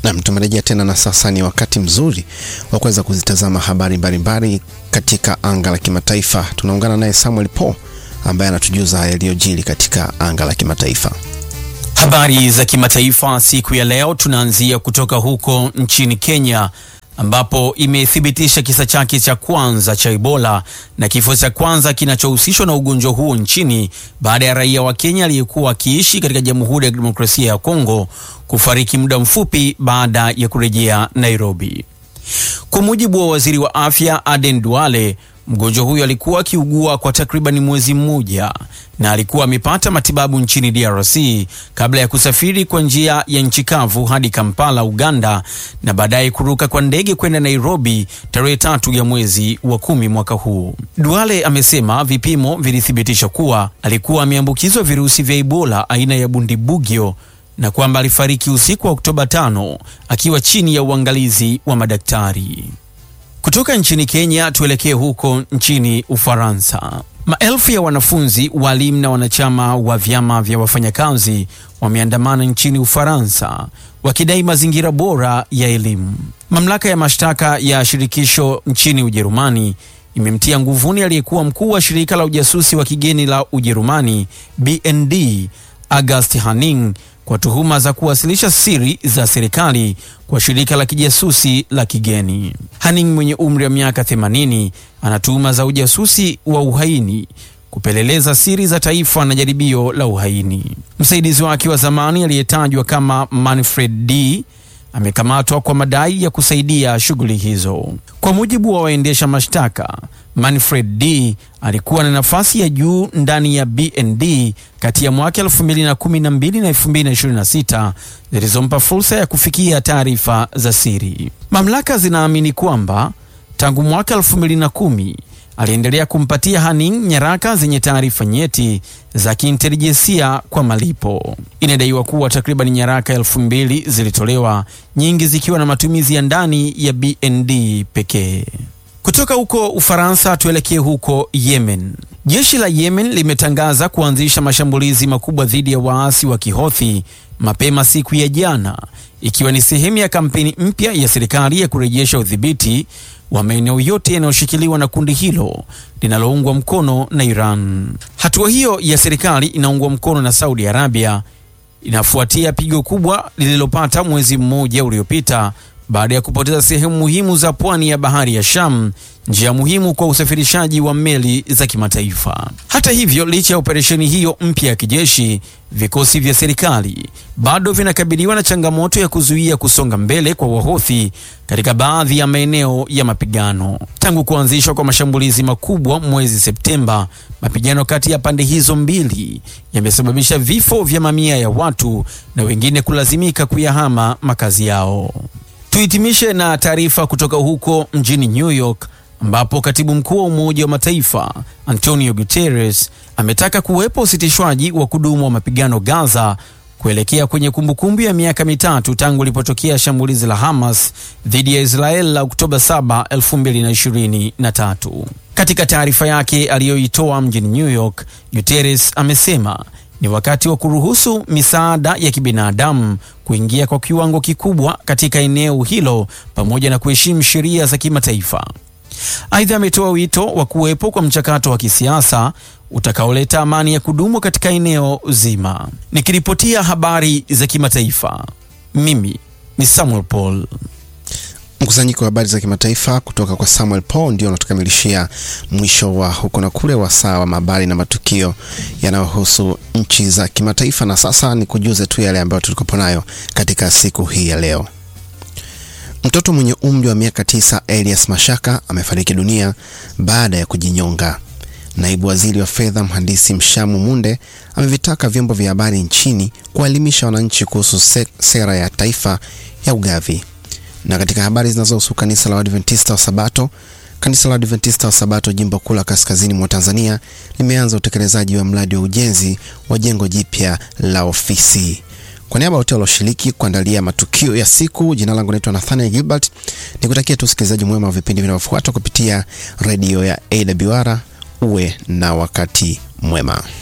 Nam, tumerejea tena na sasa ni wakati mzuri wa kuweza kuzitazama habari mbalimbali katika anga la kimataifa. Tunaungana naye Samuel Paul ambaye anatujuza yaliyojiri katika anga la kimataifa. Habari za kimataifa siku ya leo, tunaanzia kutoka huko nchini Kenya ambapo imethibitisha kisa chake cha kwanza cha Ebola na kifo cha kwanza kinachohusishwa na ugonjwa huo nchini baada ya raia wa Kenya aliyekuwa akiishi katika Jamhuri ya Kidemokrasia ya Kongo kufariki muda mfupi baada ya kurejea Nairobi. Kwa mujibu wa waziri wa afya Aden Duale, mgonjwa huyo alikuwa akiugua kwa takriban mwezi mmoja na alikuwa amepata matibabu nchini DRC kabla ya kusafiri kwa njia ya nchi kavu hadi Kampala, Uganda, na baadaye kuruka kwa ndege kwenda Nairobi tarehe tatu ya mwezi wa kumi mwaka huu. Duale amesema vipimo vilithibitisha kuwa alikuwa ameambukizwa virusi vya Ebola aina ya Bundibugyo na kwamba alifariki usiku wa Oktoba tano akiwa chini ya uangalizi wa madaktari. Kutoka nchini Kenya tuelekee huko nchini Ufaransa. Maelfu ya wanafunzi, walimu na wanachama wa vyama vya wafanyakazi wameandamana nchini Ufaransa wakidai mazingira bora ya elimu. Mamlaka ya mashtaka ya shirikisho nchini Ujerumani imemtia nguvuni aliyekuwa mkuu wa shirika la ujasusi wa kigeni la Ujerumani BND August Hanning kwa tuhuma za kuwasilisha siri za serikali kwa shirika la kijasusi la kigeni. Hanning mwenye umri wa miaka 80 ana tuhuma za ujasusi wa uhaini, kupeleleza siri za taifa na jaribio la uhaini. Msaidizi wake wa zamani aliyetajwa kama Manfred D amekamatwa kwa madai ya kusaidia shughuli hizo. Kwa mujibu wa waendesha mashtaka, Manfred D alikuwa na nafasi ya juu ndani ya BND kati ya mwaka 2012 na 2026 zilizompa fursa ya kufikia taarifa za siri. Mamlaka zinaamini kwamba tangu mwaka 2010 aliendelea kumpatia Hanning nyaraka zenye taarifa nyeti za kiintelijensia kwa malipo. Inadaiwa kuwa takriban nyaraka elfu mbili zilitolewa, nyingi zikiwa na matumizi ya ndani ya BND pekee. Kutoka huko Ufaransa tuelekee huko Yemen. Jeshi la Yemen limetangaza kuanzisha mashambulizi makubwa dhidi ya waasi wa Kihothi mapema siku ya jana, ikiwa ni sehemu ya kampeni mpya ya serikali ya kurejesha udhibiti wa maeneo yote yanayoshikiliwa na kundi hilo linaloungwa mkono na Iran. Hatua hiyo ya serikali inaungwa mkono na Saudi Arabia inafuatia pigo kubwa lililopata mwezi mmoja uliopita baada ya kupoteza sehemu muhimu za pwani ya bahari ya Sham, njia muhimu kwa usafirishaji wa meli za kimataifa. Hata hivyo, licha ya operesheni hiyo mpya ya kijeshi, vikosi vya serikali bado vinakabiliwa na changamoto ya kuzuia kusonga mbele kwa Wahothi katika baadhi ya maeneo ya mapigano. Tangu kuanzishwa kwa mashambulizi makubwa mwezi Septemba, mapigano kati ya pande hizo mbili yamesababisha vifo vya mamia ya watu na wengine kulazimika kuyahama makazi yao. Tuhitimishe na taarifa kutoka huko mjini New York ambapo katibu mkuu wa Umoja wa Mataifa Antonio Guterres ametaka kuwepo usitishwaji wa kudumu wa mapigano Gaza kuelekea kwenye kumbukumbu ya miaka mitatu tangu ilipotokea shambulizi la Hamas dhidi ya Israel la Oktoba 7, 2023. Katika taarifa yake aliyoitoa mjini New York, Guterres amesema ni wakati wa kuruhusu misaada ya kibinadamu kuingia kwa kiwango kikubwa katika eneo hilo pamoja na kuheshimu sheria za kimataifa. Aidha, ametoa wito wa kuwepo kwa mchakato wa kisiasa utakaoleta amani ya kudumu katika eneo zima. Nikiripotia habari za kimataifa, mimi ni Samuel Paul. Mkusanyiko wa habari za kimataifa kutoka kwa Samuel Paul ndio unatukamilishia mwisho wa huko na kule wa saa wa habari na matukio yanayohusu nchi za kimataifa. Na sasa ni kujuze tu yale ambayo tulikopo nayo katika siku hii ya leo. Mtoto mwenye umri wa miaka tisa Elias Mashaka amefariki dunia baada ya kujinyonga. Naibu waziri wa fedha mhandisi Mshamu Munde amevitaka vyombo vya habari nchini kuwaelimisha wananchi kuhusu se sera ya taifa ya ugavi. Na katika habari zinazohusu kanisa la Waadventista wa Sabato, kanisa la Waadventista wa Sabato jimbo kuu la kaskazini mwa Tanzania limeanza utekelezaji wa mradi wa ujenzi wa jengo jipya la ofisi. Kwa niaba ya wote walioshiriki kuandalia matukio ya siku, jina langu naitwa Nathaniel Gilbert, nikutakia tu usikilizaji mwema wa vipindi vinavyofuata kupitia redio ya AWR. Uwe na wakati mwema.